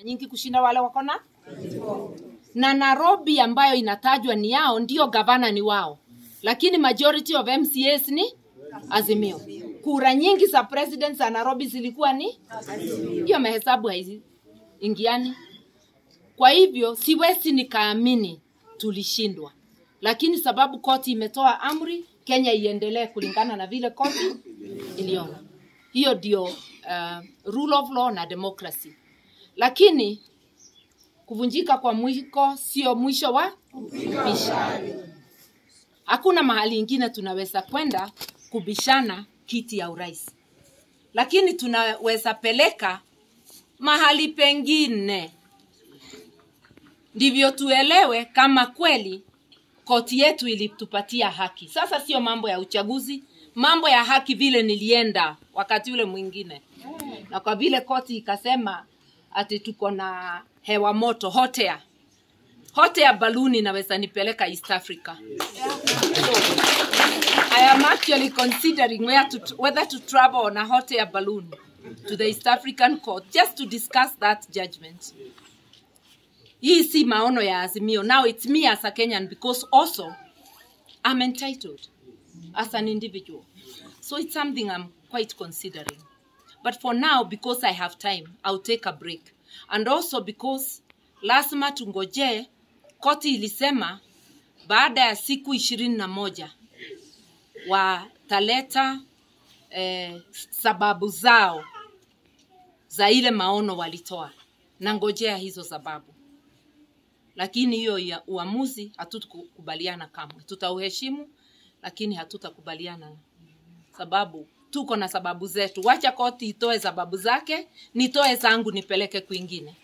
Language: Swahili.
nyingi kushinda wale wako na na Nairobi ambayo inatajwa ni yao, ndio gavana ni wao, lakini majority of MCAs ni Azimio. Kura nyingi za president za Nairobi zilikuwa ni hiyo, mahesabu haiingiani. Kwa hivyo siwezi nikaamini tulishindwa, lakini sababu koti imetoa amri, Kenya iendelee kulingana na vile koti iliona. Hiyo ndio uh, rule of law na democracy, lakini kuvunjika kwa mwiko sio mwisho wa kubisha. Hakuna mahali ingine tunaweza kwenda kubishana kiti ya urais, lakini tunaweza peleka mahali pengine, ndivyo tuelewe kama kweli koti yetu ilitupatia haki. Sasa sio mambo ya uchaguzi, mambo ya haki vile nilienda wakati ule mwingine, na kwa vile koti ikasema ati tuko na hewa moto hot air. Hot air balloon inaweza nipeleka East Africa. So, I am actually considering where to, whether to travel on a hot air balloon to the East African court just to discuss that judgment. Hii si maono ya Azimio. Now it's me as a Kenyan because also I'm entitled as an individual. So it's something I'm quite considering. But for now, because I have time, I'll take a break. And also because lazima tungoje, koti ilisema baada ya siku ishirini na moja wataleta eh, sababu zao za ile maono walitoa, na ngojea hizo sababu. Lakini hiyo ya uamuzi hatutakubaliana kamwe, tutauheshimu, lakini hatutakubaliana sababu tuko na sababu zetu. Wacha koti itoe sababu zake, nitoe zangu nipeleke kwingine.